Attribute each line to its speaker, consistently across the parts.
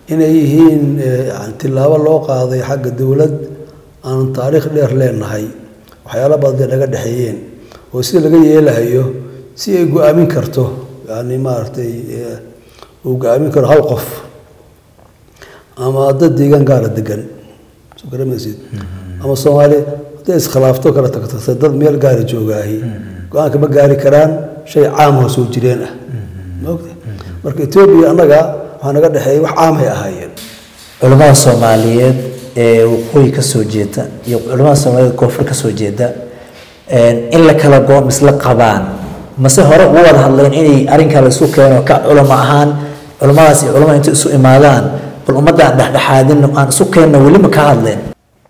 Speaker 1: inay yihiin yani tilaabo loo qaaday xagga dowlad aan taariikh dheer leenahay waxyaala badan naga dhexeeyeen oo sida laga yeelahayo si ay go-aamin karto yani maaragtay uu go-aamin karo hal qof ama dad deegaan gaara degan soo garamaysid ama soomaali hadday iskhilaafto kala tagtagtay dad meel gaara joogaahi go-aanka ma gaari karaan shay caamho soo jireen ah maogta marka etoobiya annaga waxaa naga dhexeeyay wax caamhay ahaayeen
Speaker 2: culimmada soomaaliyeed ee waqooyi ka soo jeeda iyo culimmada soomaaliyeed koonfur ka soo jeeda in la kala go misla qabaan mase hore ugu wada hadleen inay arrinkaa la isu keeno ka culamo ahaan culimmadaas iyo culamada inta isu imaadaan bal ummadaan dhexdhexaadin aan isu keenno weli ma ka hadleen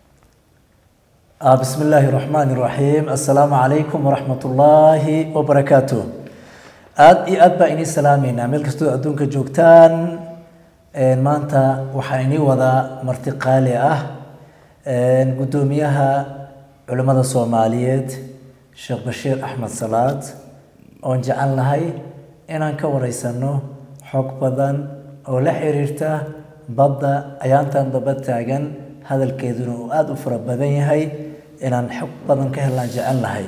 Speaker 2: بسم الله الرحمن الرحيم السلام عليكم ورحمة الله وبركاته aad iyo aad baa inii salaameynaa meel kastoo adduunka joogtaan maanta waxaa inii wadaa marti qaali ah guddoomiyaha culimmada soomaaliyeed sheekh bashiir axmed salaad oon jecel nahay inaan ka wareysano xog badan oo la xiriirta badda ayaantan daba taagan hadalkeeduna uu aada u fara badan yahay inaan xog badan ka helaan jecel nahay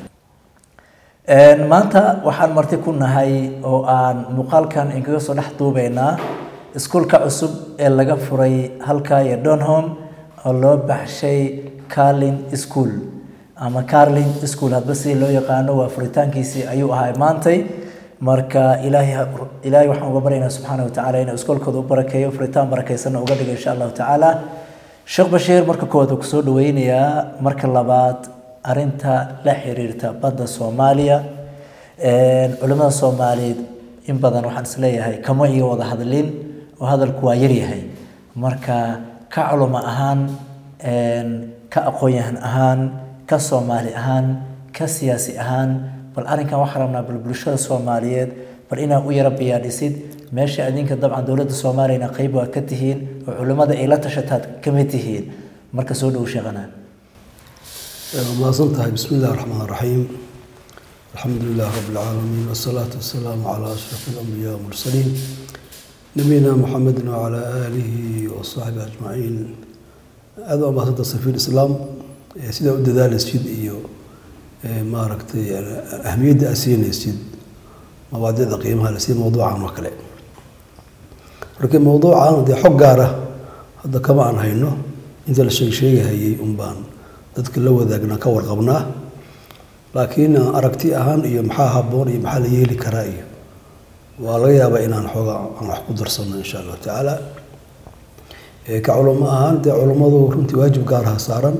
Speaker 2: maanta waxaan marti ku nahay oo aan muuqaalkan inkaga soo dhex duubeynaa iskuulka cusub ee laga furay halkaa iyo donholm oo loo baxshay carlin school ama carlin school hadba sidii loo yaqaano waa furitaankiisii ayuu ahaa maantay marka ilaahay ilaahay waxaan uga baryaynaa subxaana watacaala inuu iskoolkooda u barakeeyo furitaan barakeysanna uga dhigo insha allahu tacaala sheekh bashiir marka koowaad uu kusoo dhaweynayaa marka labaad arinta la xiriirta badda soomaaliya culimmada soomaaliyeed in badan waxaan isleeyahay kama iyo wada hadlin oo hadalku waa yaryahay marka ka culimo ahaan ka aqoon-yahan ahaan ka soomaali ahaan ka siyaasi ahaan bal arrinkan waxaan rabnaa bal bulshada soomaaliyeed bal inaa u yara biyaadhisid meesha adinka dabcan dowladda soomaaliyana qeyb waa ka tihiin oo culimmada ay la tashataad kamid tihiin marka soo dhow sheeqanaa
Speaker 1: mahadsan tahay bismi illahi raxmaan raxiim alxamdu lilah rabi lcaalamiin wasalaatu wasalaamu calaa ashraf alambiyaa wmursaliin nabiyina muxamedin wacalaa aalihi wasaxbi ajmaciin aada waa mahadsanta safiir islaam sidaa u dadaalaysid iyo maaragtay ahmiyadda aad siinaysid mawaadicda qiimaha lasi mawduucan oo kale markii mawduucan dee xog gaara hadda kama aan hayno inta la sheeg sheegahayay un baan dadka la wadaagna ka warqabnaa laakiin aragti ahaan iyo maxaa habboon iyo maxaa la yeeli karaa iyo waa laga yaabaa inaan xooga aan wax ku darsano insha allahu tacaala ka culamo ahaan dee culummadu runtii waajib gaaraha saaran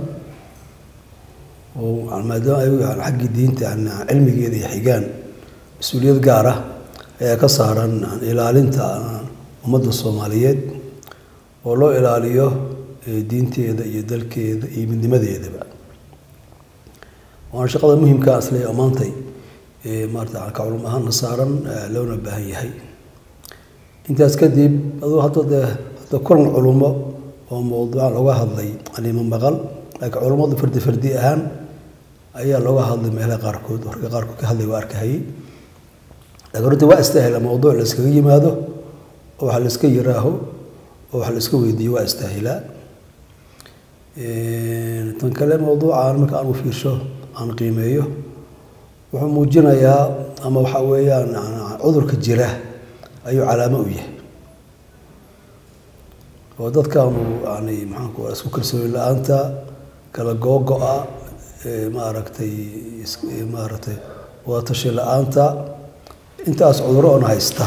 Speaker 1: oo maadaama ay xaggii diinta cilmigeeda iyo xigaan mas-uuliyad gaar ah ayaa ka saaran ilaalinta ummadda soomaaliyeed oo loo ilaaliyo diinteeda iyo dalkeeda iyo midnimadeedaba waana shaqada muhimkaa isle ammaantay maarata ka culum ahaana saaran loona baahan yahay intaas kadib aduu hadda dee hadda kulan culumo oo mawduucan looga hadlay anima maqal laakiin culummadu fardi fardi ahaan ayaa looga hadlay meelaha qaarkood ragga qaarkood ka hadlay waa arkahayay laakiin runtii waa istaahila mawduuc la iskaga yimaado oo wax la iska yiraaho oo wax la iska weydiiyo waa istaahilaa tan kale mawduucan marka aan u fiirsho aan qiimeeyo wuxuu muujinayaa ama waxa weeyaan cudurka jira ayuu calaamo u yahay oo dadkaanu yani maxaanku isku kalsooni la-aanta kala googo-a maaragtay maaragtay wadatashi la-aanta intaas cuduro oon haysta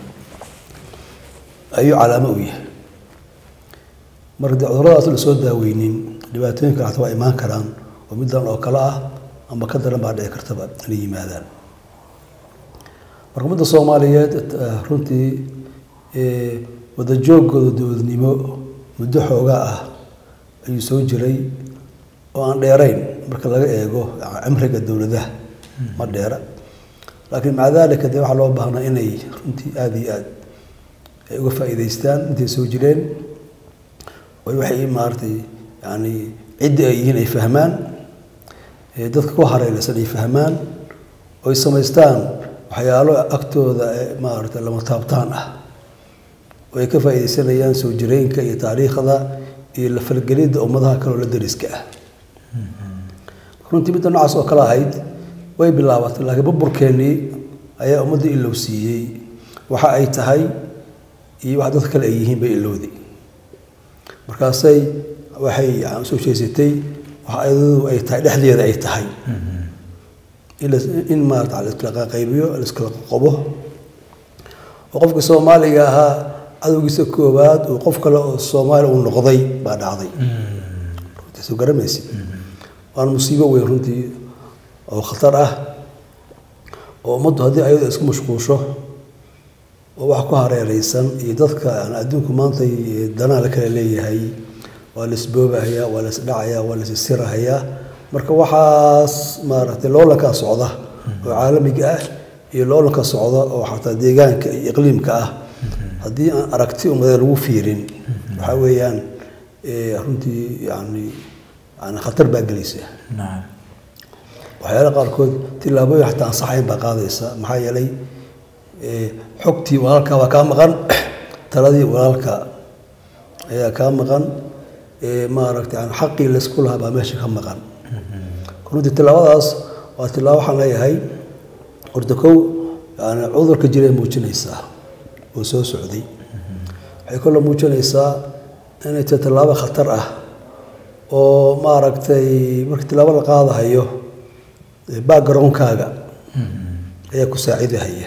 Speaker 1: ayuu calaamo u yahay marka dee cuduradaas la soo daaweynin dhibaatooyin kale xataa waa imaan karaan oo middan oo kale ah ama ka daran baa dhici kartaba inay yimaadaan marka ummadda soomaaliyeed runtii wadajooggooda dowladnimo muddo xoogaa ah ayuu soo jiray oo aan dheerayn marka laga eego cimriga dowladaha ma dheera laakiin maca daalika dee waxaa loo baahnaa inay runtii aada iyo aad ay uga faa'iidaystaan intay soo jireen oy waxay maaratay yani ciddi ay yihiin ay fahmaan dadka ku hareeraysan ay fahmaan oy samaystaan waxyaalo agtooda maarata lama taabtaan ah oo ay ka faa'iidaysanayaan soo jireenka iyo taariikhda iyo la falgelidda ummadaha kaleoo la dariska ah runtii midda noocaas oo kale ahayd way bilaabatay laakiin burburkeennii ayaa ummadda ilow siiyey waxa ay tahay iyo wax dadka kale ay yihiin bay ilowday markaasay waxay usoo jeesatay wax ayadadu ay tahay dhexdeeda ay tahay in maarata laiskala qaybiyo laiskala qobo oo qofka soomaaliga ahaa cadowgiisa koowaad uu qof kale oo soomaaliya uu noqday baa dhacday runtii soo garamaysi waana musiibo weyn runtii oo khatar ah oo ummaddu haddii ayadu isku mashquusho oo wax ku hareereysan iyo dadka aan adduunku maanta danaa la kala leeyahay waa la isboobahayaa waa la isdhacayaa waa la isisirahayaa marka waxaas maaragtay loolankaa socda oo caalamiga ah iyo loolanka socda oo xataa deegaanka iyo iqliimka ah haddii aan aragti ummadee lagu fiirin waxaa weeyaan runtii yani yani khatar baa gelaysa waxyaala qaarkood tillaabooyin xataa ansaxayn baa qaadaysa maxaa yeelay xogtii walaalka waa kaa maqan taladii walaalka ayaa kaa maqan maaragtay yani xaqii laysku lahaa baa meesha ka maqan runtii tillaabadaas waa tillaabo waxaan leeyahay horta kow yani cudurka jiray muujinaysaa oo soo socday waxay kaloo muujinaysaa inay tahay tillaabo khatar ah oo maaragtay marka tillaabo la qaadahayo backgroundkaaga ayaa ku saacidahaya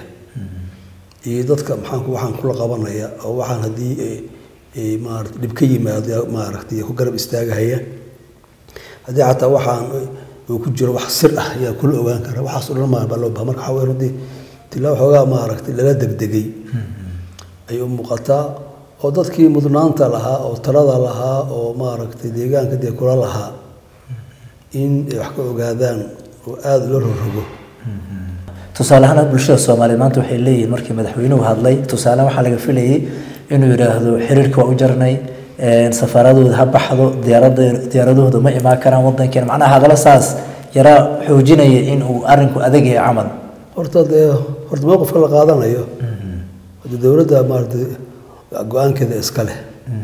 Speaker 1: iyo dadka maxaanku waxaan kula qabanaya oo waxaan haddii maarata dhib ka yimaado maaragtay ku garab istaagahaya haddii xataa waxaan uu ku jiro wax sir ah ayaa kula ogaan kara waxaas o dhan maa baa loo baha marka waxaa wey runtii tilaabo xoogaa maaragtay lala degdegay ayay u muuqataa oo dadkii mudnaanta lahaa oo talada lahaa oo maaragtay deegaanka dee kula lahaa in ay wax ka ogaadaan oo aada loo rorogo
Speaker 2: tusaale ahaan bulshada soomaaliyeed maanta waxay leeyihiin markii madaxweynuhu hadlay tusaale waxaa laga filayay inuu yidhaahdo xiriirka waa u jarnay safaaradooda ha baxdo diyaarada diyaaradahooda ma imaan karaan wadankeena macnaha hadallo saas yaraa xoojinaya in uu arinku adag yahay camal
Speaker 1: horta dee horta mowqifka la qaadanayo hadde dowladda maarata go-aankeeda iska leh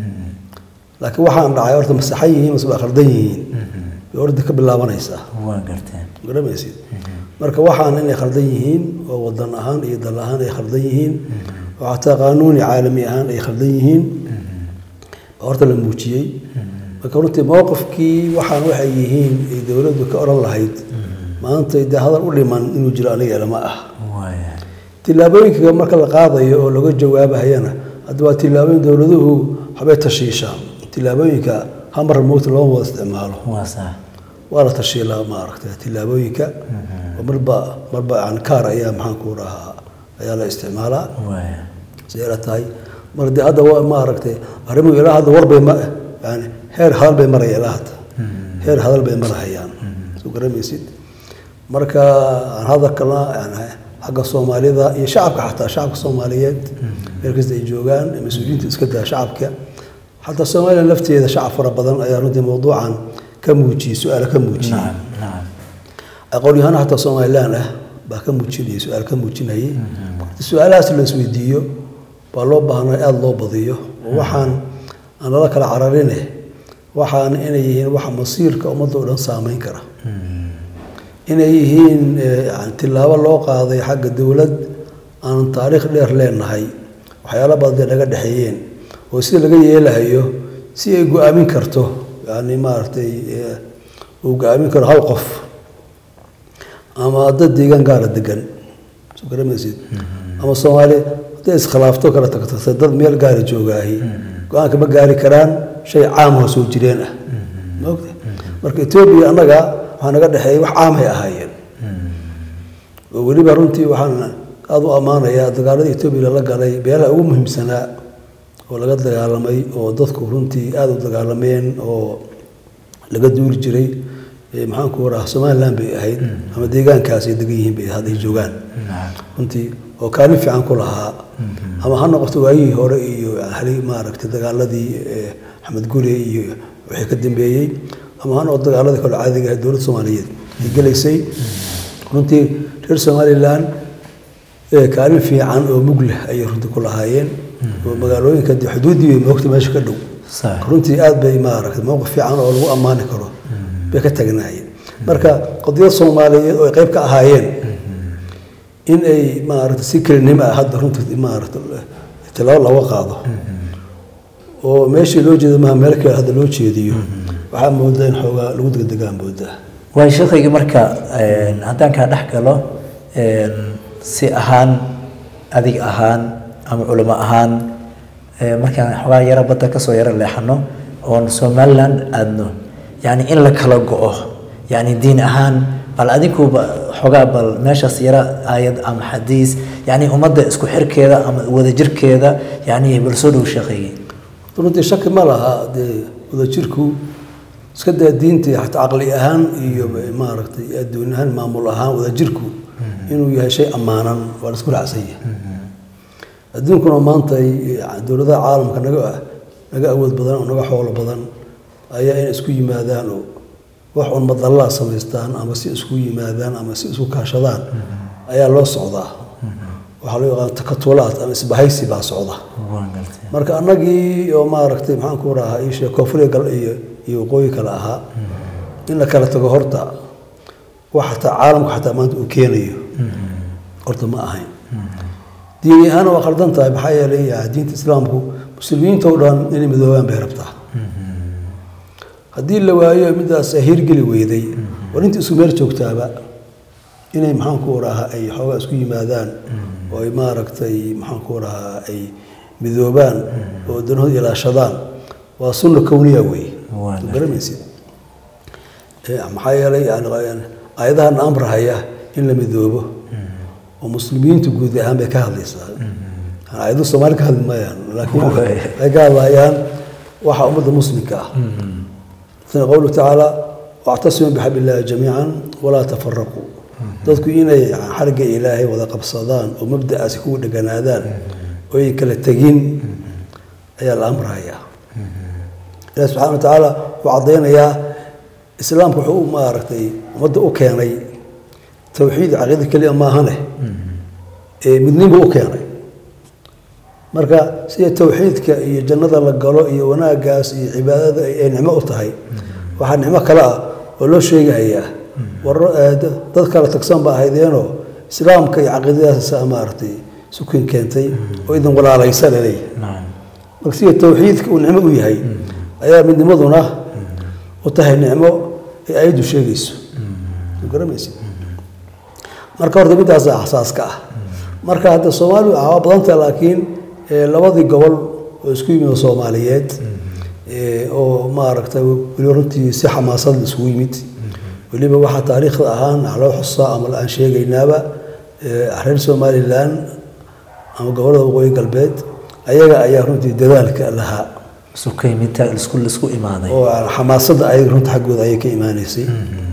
Speaker 1: laakiin waxaan dhacay horta masaxan yihiin mase waa khaldan yihiin bay horta ka bilaabanaysaa
Speaker 2: waa garteen
Speaker 1: garamaysid marka waxaan inay khaldan yihiin oo wadan ahaan iyo dal ahaan ay khaldan yihiin oo xataa qaanuuni caalami ahaan ay khaldan yihiin baa horta la muujiyey marka runtii mowqifkii waxaan waxay yihiin ay dowladdu ka odhan lahayd maanta dee hadal u dhiman inuu jiro aniga lama ah
Speaker 2: waaya
Speaker 1: tillaabooyinka marka la qaadayo oo laga jawaabahayana hadda waa tillaabooyin dowladuhu waxbay tashiishaan tillaabooyinka hamar mowta looma wada isticmaalo
Speaker 2: waa sax
Speaker 1: waa la tashiilaa maaragtay tillaabooyinka oo marba marba yani kaar ayaa maxaan ku dhahaa ayaa la isticmaalaa
Speaker 2: waaya
Speaker 1: siday la tahay mar dee hadda waa maaragtay arrimuhu ilaa hadda warbay ma yani heer hadal bay maraya ilaa hadda heer hadal bay marahayaan soo garamaysid marka aan hadalkana yani xagga soomaalida iyo shacabka xataa shacabka soomaaliyeed meel kasta ay joogaan mas-uuliyiinta iska daa shacabka xataa soomaaliya lafteeda shacab fara badan ayaa runtii mawduucan ka muujiyey su-aala ka muujiyey
Speaker 2: nacam nacam
Speaker 1: aqoon-yahano xataa somalilan ah baa ka muujinayay su-aal ka muujinayay su-aalahaas la isweydiiyo baa loo baahnaa aada loo badiyo oo waxaan aan lala kala cararine waxaan inay yihiin waxa masiirka ummadda oo dhan saameyn kara inay yihiin yani tillaabo loo qaaday xagga dowlad aan taariikh dheer leenahay waxyaalo badan dee naga dhexeeyeen oo sida laga yeelahayo si ay go-aamin karto yani maaragtay uu go-aamin karo hal qof ama dad deegaan gaara degan soo garamaysid ama soomaali hadday iskhilaafto kala tagtagtay dad meel gaara joogaahi go-aanka ma gaari karaan shay caamahoo soo jireen ah ma ogta marka etoobiya annaga waxaa naga dhexeeyay wax caamhay ahaayeen oo weliba runtii waxaan aada u ammaanayaa dagaalada etoobiya lala galay beelaha ugu muhiimsanaa oo laga dagaalamay oo dadku runtii aada u dagaalameen oo laga duuri jiray maxaanku raha somalilan bay ahayd ama deegaankaas ay degan yihiin bay hadday joogaan runtii oo kaalin fiican ku lahaa ama ha noqoto waayihii hore iyo hali maaragtay dagaaladii axmed gure iyo wixii ka dambeeyey ama ha noqoto dagaaladii kale caadiga ahayd dowladda soomaaliyeed ay gelaysay runtii reer somalilan kaalin fiican oo mug leh ayay runtii ku lahaayeen oo magaalooyinka dee xuduuddii bay moogta meesha ka dhow
Speaker 2: sax
Speaker 1: runtii aad bay maaragtay mowqif fiican oo lagu ammaani karo bay ka tagnaayeen marka qadiyad soomaaliyeed oo ay qayb ka ahaayeen in ay maaragtay si kelinimo ah hadda runtii maaragtay tilaabo looga qaado oo meeshii loo jeedo maaha meel kale hadda loo jeediyo waxaa moodaa in xoogaa lagu degdegaa moodaa
Speaker 2: waay sheekhaygii marka een, haddaan kaa dhex galo een, si ahaan adig ahaan ama culimo ahaan ee, markaan xoogaa yaro badda kasoo yaro leexano oon somaliland aadno yacni in la kala go-o yacni diin ahaan bal adinkuba xoogaa bal meeshaas yaro aayad ama xadiis yacni ummadda isku xirkeeda ama wadajirkeeda yacni bal soo dhow sheekhaygii
Speaker 1: runtii shaki ma laha dee wadajirku iska daa diintii xataa caqli ahaan iyo maaragtay adduun ahaan maamul ahaan wadajirku inuu yahay shay ammaanan waa la isku raacsan yahay adduunkuna maanta ay- dowladaha caalamka naga naga awood badan oo naga xoolo badan ayaa inay isku yimaadaan oo wax un madallaa samaystaan ama si isku yimaadaan ama si isku kaashadaan ayaa loo socdaa waxaa loo yaqaan takatulaad ama isbahaysi baa socda
Speaker 2: waan galtay
Speaker 1: marka annagii oo maaragtay maxaan ku rahaa iishe koonfuriga gal iyo iyo waqooyi kale ahaa in la kala tago horta wax xataa caalamku xataa maanta uu keenayo horta ma ahayn diini ahaana waa khaldan tahay maxaa yeelay ya, diinta islaamku muslimiinta oo dhan inay midoobaan bay rabtaa haddii la waayo midaas hirgeli weyday war inta isku meel joogtaaba inay maxaan ku rahaa ay xoogaa isku yimaadaan oo ay maaragtay maxaan ku rahaa ay midoobaan oo danahooda ilaashadaan waa sunna kowniya wey
Speaker 2: Waa
Speaker 1: garamaysid Eh, maxaa yeelay yani aayadahan amrahaya in la midoobo oo muslimiintu guud ahaan bay ka hadlaysaa aayadu soomaali ka hadli maayaan laakiin
Speaker 2: Waay.
Speaker 1: waxay ka hadlayaan waxa ummadda muslimka ah sida qowluhu tacaala wactasimuu bixabli illaahi jamiican walaa tafaraquu dadku inay xarigga ilaahay wada qabsadaan oo mabda'aasi kugu dheganaadaan oo ay kala tegin ayaa la amrayaa ilahi subxana wa tacaala wuxuu caddaynayaa islaamku wuxuu u maaragtay ummadda u keenay towxiid caqiida keliya maahane ee midnimo u keenay marka sida towxiidka iyo jannada la galo iyo wanaaggaas iyo cibaadada ay ay nicmo u tahay waxaa nicmo kale ah oo loo sheegayaa war eh, da- dad kala tagsan ba ahaydeenoo islaamka iyo caqiidadaasa maaragtay sukin keentay oo idin walaalaysa laleeyahay
Speaker 2: nacam
Speaker 1: marka sida towxiidka uu nicmo u yahay ayaa midnimaduna u tahay nicmo ay ayaddu sheegayso soo garamaysid marka horta midaasa axsaaska ah marka hadda soomaalidu waa badanta laakiin eh, labadii gobol oo isku yimid oo soomaaliyeed eh, oo maaragtay weliba runtii si xamaasad la isugu yimid weliba waxaa taariikhda ahaan loo xusaa ama aan sheegaynaaba eh, reer somalilan ama gobollada waqooyi galbeed ayaga ayaa runtii dadaalka lahaa
Speaker 2: isu ka yimid isku isku imaaday
Speaker 1: oo xamaasadda ayaga runta xaggooda ayay ka imaanaysay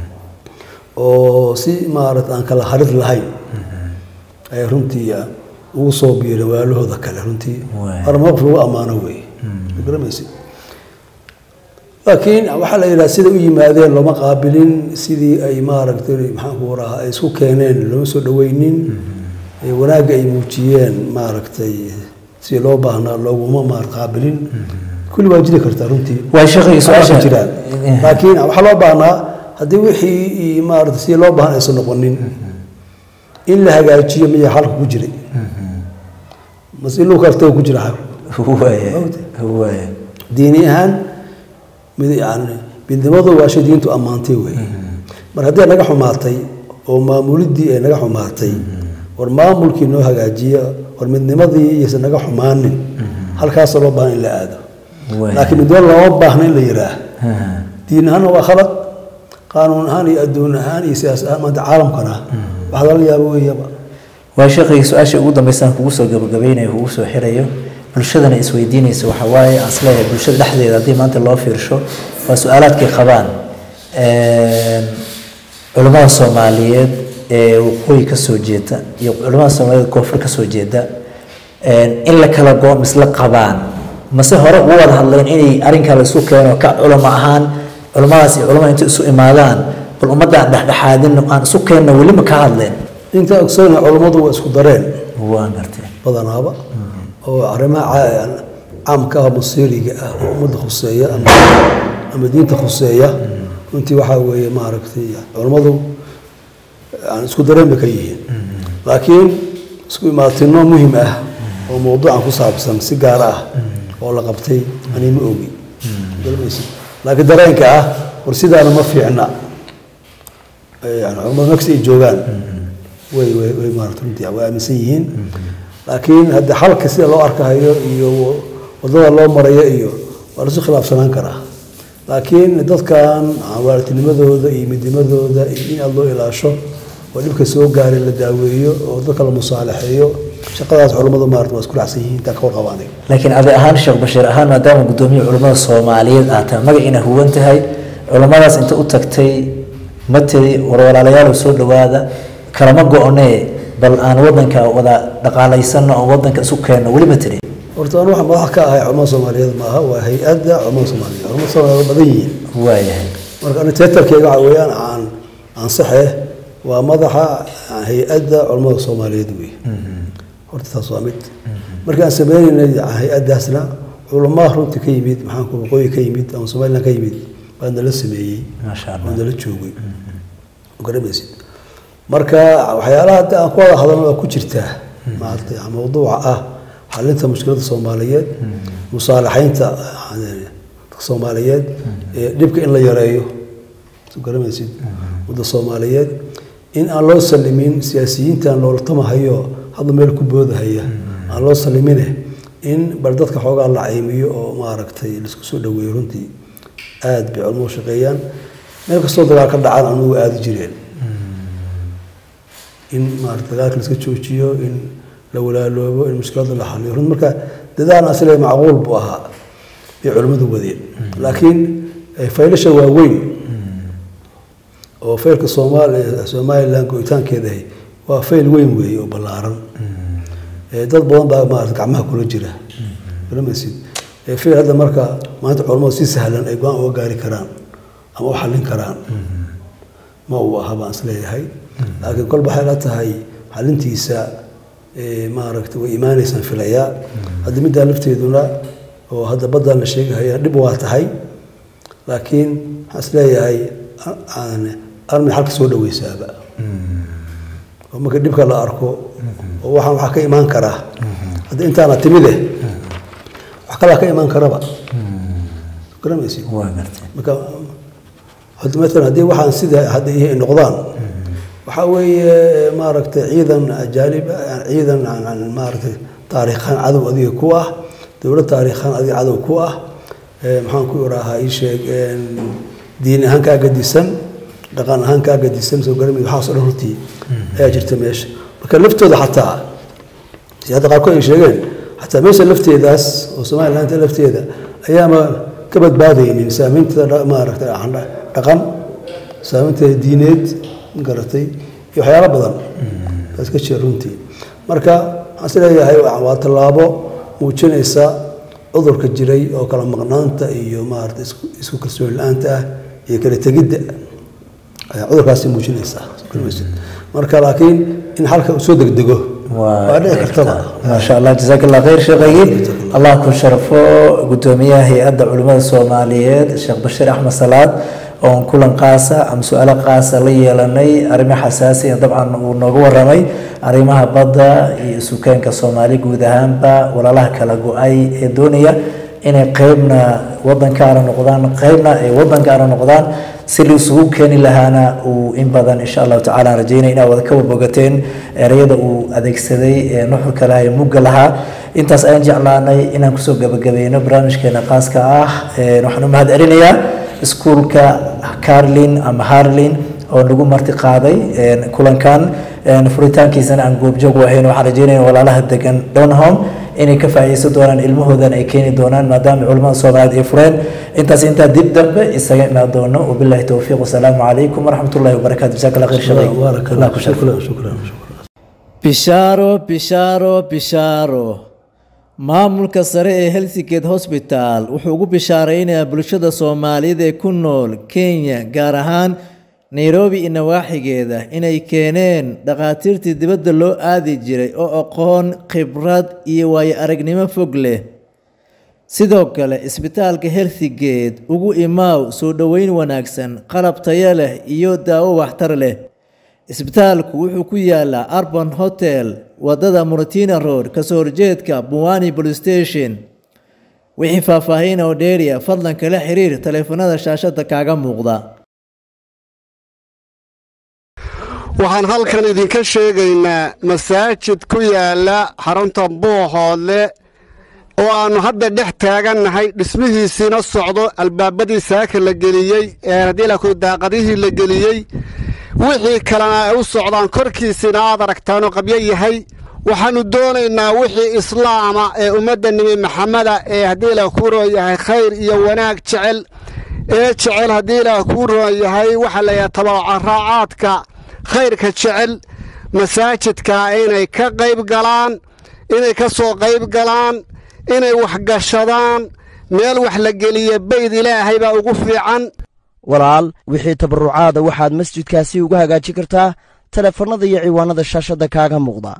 Speaker 1: oo si maarata aan kala harid lahayn ay runtii ugu soo biireen walaalahooda kale runtii
Speaker 2: Waay.
Speaker 1: hore mowqif lagu ammaano weeye ma garamaysid laakiin waxaa la yidhaha sida u yimaadeen looma qaabilin sidii ay maaragtay maxaanku rahaa ay isku keeneen looma soo dhaweynin ee wanaagga ay muujiyeen maaragtay sidii loo baahnaa looguma maar qaabilin kulli waa jiri kartaa runtii
Speaker 2: waa sheekhay
Speaker 1: su-aasha
Speaker 2: su-aasha
Speaker 1: jiraan laakiin waxaa loo baahnaa haddii wixii maarata sidii loo baahan aysan noqonin in la hagaajiyo miyaa xalka ku jiray mas in lagu kaltago ku jira xalku
Speaker 2: waaya
Speaker 1: Ogtay.
Speaker 2: waaya
Speaker 1: diini ahaan mid yani midnimadu waa shay diintu ammaantay weeye mar haddii ay naga xumaatay oo maamuliddii ay naga xumaatay war maamulkii noo hagaajiya war midnimadii iyaysan naga xumaanin halkaasa loo baahan in la aado
Speaker 2: Waay.
Speaker 1: laakiin midnimo looma baahna in la yidhaah diin ahaanna waa khalad qaanuun ahaan iyo adduun ahaan iyo siyaas ahaan maanta caalamkana wax lala yaabo weeyaba
Speaker 2: waa sheekhay su-aasha ugu dambeysaan kugu soo gabagabaynayo kugu soo xirayo bulshadana isweydiinaysa waxa waaye aan isleeyahay bulshada dhexdeeda haddii maanta loo fiirsho waa su-aalaadkay qabaan Een, culimmada soomaaliyeed ee waqooyi ka soo jeeda iyo culimmada soomaaliyeed koonfur ka soo jeeda een, in la kala go misla qabaan mase hore ugu wada hadleen inay arrinkaa la isu keeno ka culamo ahaan culimmadaas iyo culimmada inta isu imaadaan bal ummadda aan dhexdhexaadin aan isu keenno weli ma ka hadleen
Speaker 1: inta ogsoona culummadu waa isku dareen
Speaker 2: waan gartay
Speaker 1: badanaaba oo arrimaha ca- caamka ah masiiriga ah oo ummadda khuseeya ama ama diinta khuseeya runtii waxaa weeye maaragtay culammadu aan isku dareen bay ka yihiin laakiin isku imaatino muhim ah oo mawduucan ku saabsan si gaar ah oo la qabtay ani ma ogi Garanaysid? laakiin dareenka ah war sidaana ma fiicna yani culammadu nafsi ay joogaan way way way maarata runtii way aaminsan yihiin laakiin hadda xalka sida loo arkahayo iyo wadada loo marayo iyo waa lasu khilaafsanaan karaa laakiin dadkan waalidnimadooda iyo midnimadooda iyo in aad loo ilaasho oo dhibka soo gaaray la daaweeyo oo dadka la musaalaxeeyo shaqadaas culammadu maarata waa isku raacsan yihiin intaa ka warqabaanay
Speaker 2: laakiin adi ahaan sheekh bashiir ahaan maadaama gudoomiye culimmada soomaaliyeed aad tahay magaciina huwan tahay culimmadaas inta u tagtay ma tiri war walaalayaal soo dhowaada kalama go-onee bal aan wadanka wada dhaqaalaysanno oo wadanka isu keenno weli ma tiri
Speaker 1: horta anu waxaan madax ka ahay culamada soomaaliyeed maaha waa hay-adda culamada soomaaliyeed culamada soomaaliyeed waa badan yihiin
Speaker 2: waayahay
Speaker 1: marka ani teetarkeyga waxa weeyaan aan ansaxe waa madaxa hay-adda culamada soomaaliyeed wey horta taas waa mid markii aan sameynaynay hay-addaasna culamaa runtii ka yimid maxaanku waqooyi ka yimid ama somaliland ka yimid baa nala sameeyey
Speaker 2: maasha
Speaker 1: oo
Speaker 2: allah
Speaker 1: nala joogay garamaysid marka waxyaalaha hadda aan ku wada hadalno waa ku jirtaa maaragtay mawduuca ah xalinta mushkiladda soomaaliyeed musaalaxaynta yani dadka soomaaliyeed ee dhibka in la yareeyo soo garamaysid wadda soomaaliyeed in aan loo salimin siyaasiyiintan loola tamahayo hadda meel ku boodahaya aan loo salimine in bal dadka xoogaa la caymiyo oo maaragtay laisku soo dhaweeyo runtii aad bay culmo u shaqeeyaan meel kastoo dagaal ka dhacaan anugu aadi jireen in maarata dagaalka la iska joojiyo in la walaaloobo in mushkiladda la xaliyo run marka dadaal asile macquul buu ahaa bay culimmadu wadeen laakiin eh, faylasha waaweyn oo faylka soomaaliya somaliland go'itaankeedahay waa fayl weyn weeye oo ballaaran Eh, dad badan baa maarata gacmaha kula jira garamaysid Eh, fayl hadda marka maanta culammadu si sahlan ay go-aan uga gaari karaan ama u xallin karaan ma uu aha baan isleeyahay laakiin kolba waxay la tahay xalintiisa eh, maaragtay way imaanaysaan filayaa hadda middaa lafteeduna oo hadda baddaan la sheegahaya dhib waa tahay laakiin waxaan isleeyahay a- aan armi xalka soo dhaweysaaba oo marka dhibka la arko oo waxaan waxaa ka imaan karaa hadda intaana timide wax kalaa ka imaan karaba garamaysid
Speaker 2: waa gartay
Speaker 1: marka hadda maalan haddii waxaan sida hadda ihi ay noqdaan waxaa weeye maaragtay ciidan ajaanib ah, ciidan aan- aan maaragtay taariikhaan cadow adiga ku ah dowlad taariikhaan adiga cadow ku ah Eh, maxaan ku iraahaa ii sheeg een, diin ahaan kaa gadisan dhaqan ahaan kaa gadisan soo garamay waxaasoo dhan runtii ayaa jirta meesha marka laftooda xataa si hadda qaarkood ay sheegeen xataa meesha lafteedaas oo somaliland lafteeda ayaama ka badbaadaynin saameynteeda dha- maaragtay dha- dhaqan saameynteeda diineed garatay iyo waxyaalo badan taas ka jira runtii marka waxaan is leeyahay waa waa tallaabo muujinaysa cudurka jiray oo kala maqnaanta iyo maaragtay isku isku kalsooni la-aanta ah iyo kala tegidda ayaa cudurkaasi muujinaysaa marka laakiin in xalka uu soo degdego waa dhici kartaba
Speaker 2: maasha allah jazaak allah khayr sheekhaygi allah ku sharfo gudoomiyaha hay-adda culimmada soomaaliyeed sheekh bashiir axmed salaad oon kulan qaasa ama su-aalo qaasa la yeelanay arrimo xasaasi ah dabcan uu nooga waramay arrimaha badda iyo sukeenka soomaali guud ahaanba walaalaha kala go-ay ee doonaya inay qeybna wadankaana noqdaan qeybna ay wadankaana noqdaan si la isugu keeni lahaana uu in badan insha allahu tacala aan rajeynaya inaad wada ka warbogateen ereyada uu adeegsaday ee nuxurka lahaa ee mugga lahaa intaas ayaan jeclaanay inaan kusoo gabagabayno barnaamijkeena qaaska ah Een, waxaan u mahad celinayaa iskuulka carlin ama harlin oo nagu marti qaaday een, kulankan een, furitaankiisana aan goobjoog u ahayn waxaan rajeynaya walaalaha degan donholm inay ka faa'iideysan doonaan ilmahoodan ay keeni doonaan maadaama culimmada soomaaliyeed ay fureen intaas intaa dib dambe isaga imaan doono wabillahi towfiiq wasalaamu calaykum waraxmatullahi wabarakaatu jazaak allah khayr shaqay
Speaker 1: baarak
Speaker 2: allah
Speaker 1: allah
Speaker 2: ku sharfo
Speaker 1: shukran shukran shukran
Speaker 3: bishaaro bishaaro bishaaro maamulka sare ee helsingate hosbital wuxuu ugu bishaaraynayaa bulshada soomaaliyeed ee ku nool kenya gaar ahaan nairobi iyo nawaaxigeeda inay keeneen dhakhaatiirtii dibadda loo aadi jiray oo aqoon khibrad iyo waayo aragnimo fog leh sidoo kale isbitaalka healthigate ugu imaaw soo dhoweyn wanaagsan qalab tayo leh iyo daawo waxtar leh isbitaalku wuxuu ku yaalaa arban hotel wadada muratina road kasoo horjeedka buwani police station wixii faahfaahin oo dheeriya fadlan kala xiriir taleefanada shaashada kaaga muuqda
Speaker 4: waxaan halkan idinka sheegaynaa masaajid ku yaala xarunta buuxoodle oo aannu hadda dhex taagannahay dhismihiisiina socdo albaabadii saaka la geliyey ee haddii laku daaqadihii la geliyey wixii kalena ay u socdaan korkiisiina aad aragtaanoo qabyo yahay waxaannu doonaynaa wixii islaama ee ummadda nebi maxameda ee haddii ilaah kuu roon yahay khayr iyo wanaag jecel ee jecel haddii ilaah kuu roon yahay waxaa layahay tabacaraacaadka khayrka jecel masaajidka inay ka qayb galaan inay ka soo qayb galaan inay waxgashadaan meel wax la geliya bayd ilaahay baa ugu fiican
Speaker 5: walaal wixii tabarrucaada waxaad masjidkaasi uga hagaajin kartaa taleefannada iyo ciwaanada shaashadda kaaga muuqda